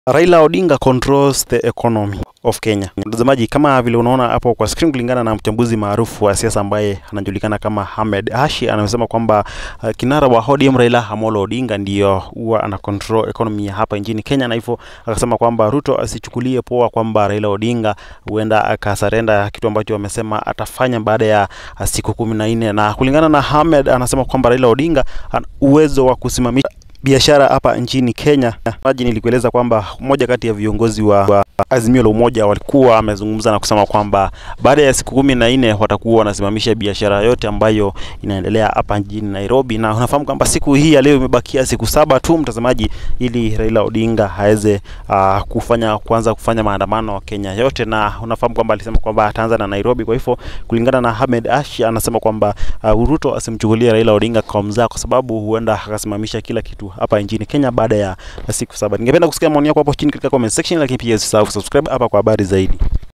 Raila Odinga controls the economy of Kenya. Mtazamaji, kama vile unaona hapo kwa screen, kulingana na mchambuzi maarufu wa siasa ambaye anajulikana kama Ahmed Hashi, anasema kwamba uh, kinara wa ODM Raila Amolo Odinga ndiyo huwa ana control economy ya hapa nchini Kenya, na hivyo akasema kwamba Ruto asichukulie poa kwamba Raila Odinga huenda akasarenda kitu ambacho amesema atafanya baada ya uh, siku kumi na nne na kulingana na Ahmed anasema kwamba Raila Odinga ana uwezo wa kusimamisha biashara hapa nchini Kenya. Maji nilikueleza kwamba mmoja kati ya viongozi wa, wa Azimio la Umoja walikuwa wamezungumza na kusema kwamba baada ya siku kumi na nne watakuwa wanasimamisha biashara yote ambayo inaendelea hapa nchini Nairobi, na unafahamu kwamba siku hii ya leo imebakia siku saba tu, mtazamaji, ili Raila Odinga aweze uh, kufanya kuanza kufanya maandamano Kenya yote, na unafahamu kwamba alisema kwamba ataanza na Nairobi. Kwa hivyo kulingana na Ahmed Ashi anasema kwamba uh, Ruto asimchukulie Raila Odinga kwa mzaa, kwa sababu huenda akasimamisha kila kitu hapa nchini Kenya baada ya siku saba. Ningependa kusikia maoni yako hapo chini katika comment section, lakini pia usisahau subscribe hapa kwa habari zaidi.